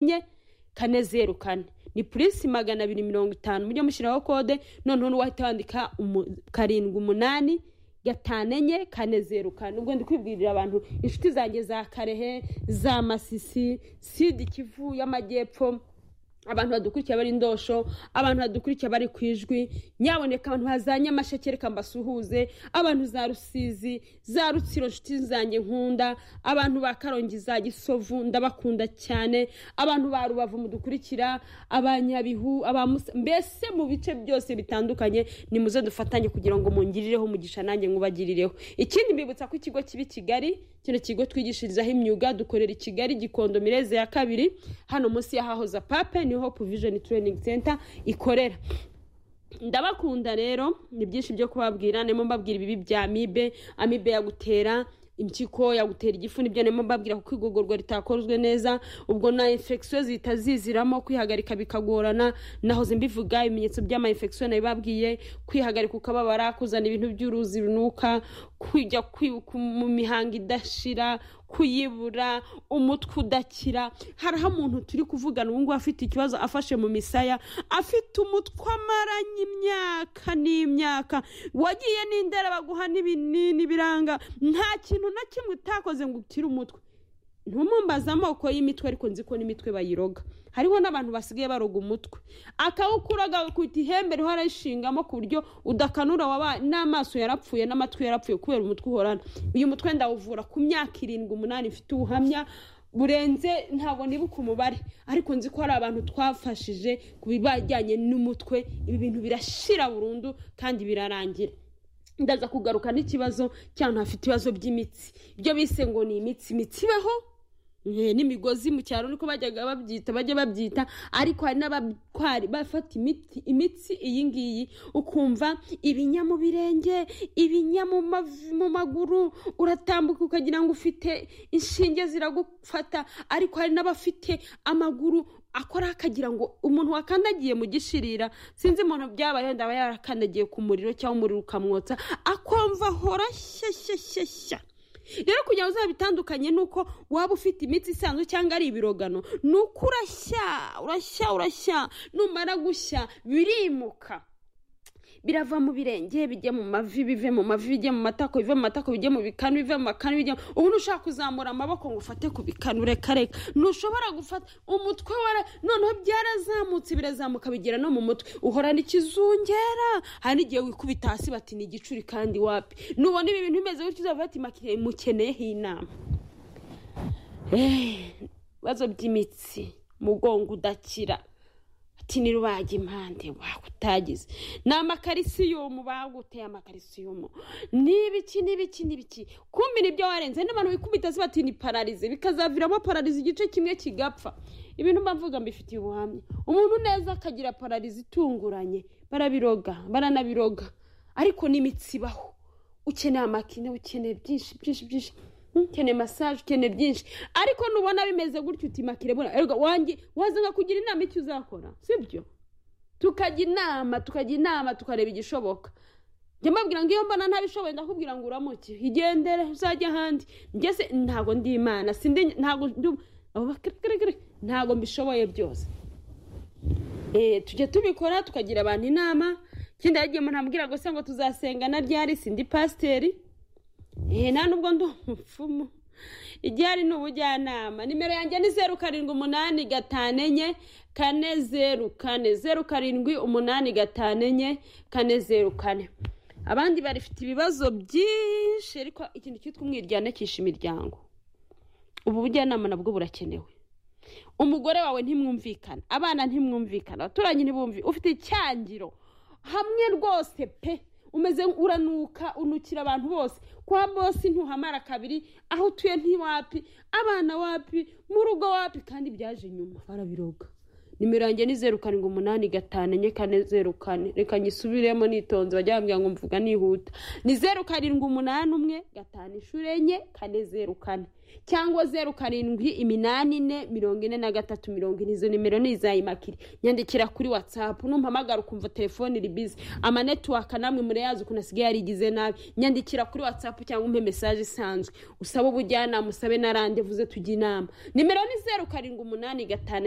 enye kane zeru kane ni purisi magana abiri mirongo itanu mujye mushyiraho kode noneho n'uwahita wandika umu- karindwi umunani gatanu enye kane zeru kane ubwo ndi kwibwirira abantu inshuti zanjye za karehe za masisi sidi kivu y'amajyepfo abantu badukurikiye bari indosho abantu badukurikiye bari ku ijwi nyaboneka abantu ba nyamasheke reka mbasuhuze abantu za rusizi za rutsiro inshuti zanjye nkunda abantu ba karongi za gisovu ndabakunda cyane abantu ba rubavu mudukurikira abanyabihu aba Musa- mbese mu bice byose bitandukanye nimuze dufatanye kugira ngo mungirireho umugisha nanjye nkubagirireho ikindi mbibutsa ko ikigo kibi kigali kino kigo twigishirizaho imyuga dukorera i kigali gikondo mireze ya kabiri hano munsi y'ahahoza pape ni hope vision training center ikorera ndabakunda rero ni byinshi byo kubabwira ndimo mbabwira ibibi bya amibe amibe yagutera impyiko yagutera igifu nibyo ndimo mbabwira kuko igogorwa ritakozwe neza ubwo na infection zihita ziziramo kwihagarika bikagorana nahoze mbivuga ibimenyetso by'ama infection nabibabwiye kwihagarika ukababara kuzana ibintu by'uruzi runuka kujya kwibuka mu mihango idashira kuyibura umutwe udakira hariho umuntu turi kuvugana ubu ngubu afite ikibazo afashe mu misaya afite umutwe amaranye imyaka n'imyaka wagiye n'indera baguha n'ibinini biranga nta kintu na kimwe utakoze ngo ukire umutwe ntumumbaze amoko y'imitwe ariko nzi ko n'imitwe bayiroga hariho n'abantu basigaye baroga umutwe akawukuroga bakita ihembe riho arayishingamo ku buryo udakanura wabaye n'amaso yarapfuye n'amatwi yarapfuye kubera umutwe uhorana uyu mutwe ndawuvura ku myaka irindwi umunani mfite ubuhamya burenze ntabwo nibuka umubare ariko nzi ko hari abantu twafashije ku bijyanye n'umutwe ibi bintu birashira burundu kandi birarangira ndaza kugaruka n'ikibazo cy'abantu hafite ibibazo by'imitsi ibyo bise ngo ni imitsi imitsi ibaho eh, n'imigozi mu cyaro niko bajyaga babyita bajya babyita ariko hari n'abatwari bafata imiti imitsi iyi ngiyi ukumva ibinya mu birenge ibinya mu mavi- mu maguru uratambuka ukagira ngo ufite inshinge ziragufata ariko hari n'abafite amaguru akora akagira ngo umuntu wakandagiye mu gishirira sinzi umuntu byabayeho ndaba yarakandagiye ku muriro cyangwa umuriro ukamwotsa akumva ahora shyashyashyashya rero kugira ngo uzaba bitandukanye nuko waba ufite imitsi isanzwe cyangwa ari ibirogano ni uko urashya urashya urashya numara gushya birimuka birava mu birenge bijya mu mavi bive mu mavi bijya mu matako bive mu matako bijya mu bikanu bive mu makanu bijya mu- ubu ntushobora kuzamura amaboko ngo ufate ku bikanu reka reka ntushobora gufata umutwe wara noneho byarazamutse birazamuka bigera no mu mutwe uhorana ikizungera hari n'igihe wikubita hasi bati ni igicuri kandi wapi nubona ibi bintu bimeze gutyo uzava bati makire mukeneyeho inama Eh, ibibazo by'imitsi mugongo udakira ati ni rubaga impande wakutagize ni amakarisiyumu baguteye amakarisiyumu ni ibiki ni ibiki ni ibiki kumbi nibyo warenze n'abantu bikubita se bati ni pararize bikazaviramo pararize igice kimwe kigapfa ibintu mba mvuga mbifitiye ubuhamya umuntu neza akagira pararize itunguranye barabiroga baranabiroga ariko n'imitsi ibaho ukeneye amakine ukeneye byinshi byinshi byinshi ukeneye masaje ukeneye byinshi ariko nubona bimeze gutyo utimakire bura erega wanjye waza nkakugira inama icyo uzakora sibyo tukajya inama tukajya inama tukareba igishoboka njya mbabwira ngo iyo mbona ntabishoboye ndakubwira ngo uramuke igendere uzajya ahandi ngeze ntabwo ndi imana sindi ntabwo ndi abo bakirikirikiri, ntabwo mbishoboye byose Eh, tujya tubikora tukagira abantu inama ikindi yagiye umuntu ambwira ngo se ngo tuzasenga na ryari sindi pasiteri Eh, nta nubwo ndi umupfumu igihari ni ubujyanama nimero yanjye ni zeru karindwi umunani gatanu enye kane zeru kane zeru karindwi umunani gatanu enye kane zeru kane abandi barifite ibibazo byinshi ariko ikintu cyitwa umwiryane kisha imiryango ubu bujyanama nabwo burakenewe umugore wawe ntimwumvikana abana ntimwumvikana abaturanyi ntibumvi ufite icyangiro hamwe rwose pe umeze uranuka unukira abantu bose kwa bose ntuhamara kabiri aho utuye ntiwapi abana wapi mu rugo wapi kandi byaje nyuma barabiroga nimero yanjye ni zeru karindwi umunani gatanu enye kane zeru kane reka nyisubiremo nitonze bajya bambwira ngo mvuga nihuta ni zeru karindwi umunani umwe gatanu inshuro enye kane zeru kane cyangwa zeru karindwi iminani ine mirongo ine na gatatu mirongo ine izo nimero ni izayimakire nyandikira kuri watsapu numpamagara ukumva telefone iri bizi amanetiwaka namwe murayazi ukuntu asigaye yarigize nabi nyandikira kuri watsapu cyangwa umpe mesaje isanzwe usaba ubujyanama usabe na randevuze tujye inama nimero ni zeru karindwi umunani gatanu enye